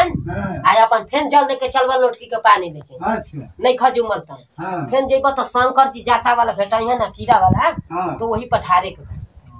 जान हाँ, आ अपन फेन जल देके चलबा लोटकी के पानी देके अच्छा नहीं खजुमल त हाँ फेन जेबा त शंकर जी जाता वाला भेटा है ना कीड़ा वाला हाँ तो वही पठारे के बा।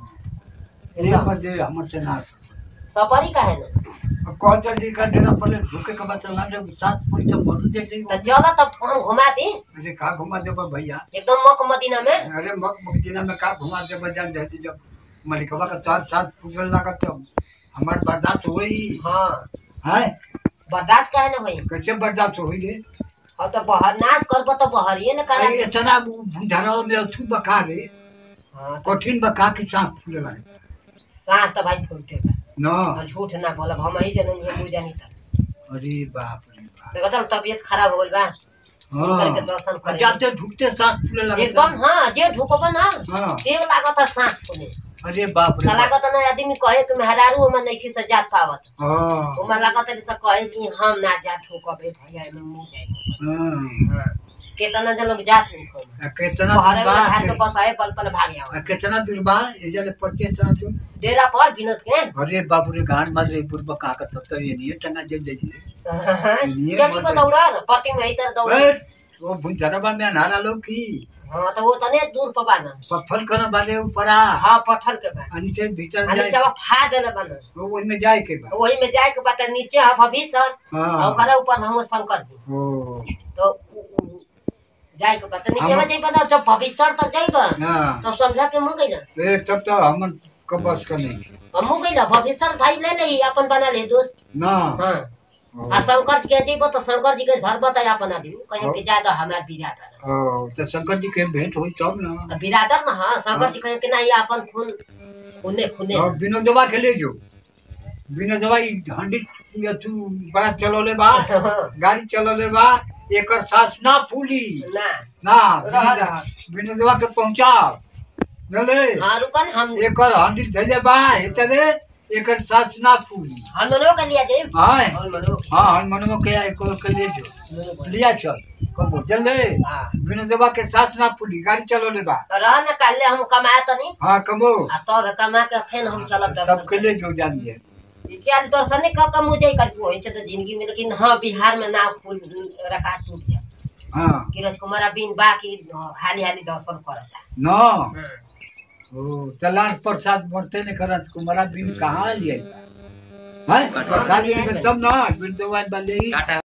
ये एकदम पर जे हमर से ना सपरी का है ना कहते जी का डेरा पहले झुके के बाद चला जब सात फुट से मरू जाते तो चल तब हम घुमा दी अरे का घुमा देबा भैया एकदम मक मदीना में अरे मक मकदीना में का घुमा देबा जान जाती जब मलिकवा का तार साथ फुटल लागत तो हमार बर्दाश्त होई हाँ है बर्दाश्त काहे ना होई कैसे बर्दाश्त होई रे और तो बहर नाच करब तो बहरिए न करा अरे इतना बुझारा में अथु बका रे हाँ तो कठिन बका की सांस फूले लगे सांस तो भाई फूलते बा न और झूठ ना बोलब हम ही जनन ये मुझे जानी था अरे बाप रे बाप देखो तो तबीयत खराब हो गइल बा करके हाँ दर्शन करे जाते ढुकते सांस फूले लगे एकदम हाँ जे ढुकब ना हाँ देव लागत है सांस फूले अरे बाप रे बाप। लागत ना आदमी कहे कि मेहरारू में नहीं से जात पावत हाँ ओमा लागत है से कहे कि हम ना जा ठोकबे भैया में मुंह जाए हाँ हाँ केतना जन लोग जात नहीं खो आ कितना बहरे दूर में बा घर के बस आए पल पल भाग आओ आ कितना दूर बा ये जले पड़ते हैं इतना दूर डेरा पर विनोद के अरे बाप रे गान मार रे पूर्व का का तब तो ये नहीं है टंगा जे जे चली पर दौड़ा परती में इधर दौड़ा ए वो भुंजरबा में नारा लोग की हाँ तो वो तने दूर पर बाना पत्थर करने वाले ऊपर आ हाँ पत्थर के बा आ नीचे भीतर आ जाए नीचे फा देले बाना वो वही में जाए के बा वही में जाए के बाद नीचे है भविष्य हाँ और ओकरा ऊपर हम शंकर जी ओ तो उ- उ- जाए के बाद नीचे हम- में जाइबा ना जब भविष्य तक जाइबा हाँ तो समझा के मुँह गई ना ए तब तो हम का बस का नहीं हम मुँह गई ना भविष्य भाई ले ले अपन बना ले दोस्त ना हाँ ओ, आ शंकर जी के जइबो तो शंकर जी के घर बताया अपन आदमी कहीं के ज्यादा हमार बिरादर ओ, तो शंकर जी के भेंट हुई तब ना तो बिरादर ना हाँ शंकर जी कहीं के ना ये अपन खून खूने खूने और विनोदवा के ले जो विनोदवा ई हंडी या तू बड़ा चलोले बा गाड़ी चलोले बा एकर सांस ना फूली ना ना रह रह। विनोदवा के पहुंचाओ नले हाँ रुकन हम एकर हंडी धैले बा हेतरे एकर सांस ना फूली हनुमानो के लिया दे हां हनुमानो हां हनुमानवा के एको के ले जो लिया चल कबो चल ले हाँ विनोदवा के सांस ना फूली गाड़ी चलोले बा रह न काले हम कमाए तनी हां कबो आ तब कमा के फेन हम चलब सब के दर्शन ले जो जान दे क्या दर्शन नहीं कब कम हो जाए कर होई छै तो जिंदगी में लेकिन हाँ बिहार में नाव फूल रखा टूट जाए हां किरज कुमार बिन बाकी हाली हाली दर्शन करता ना ओ चलान प्रसाद बढ़ते नहीं करत कुमारा बिन कहाँ लिए है प्रसाद लिए तब ना बिन दवा डाले टाटा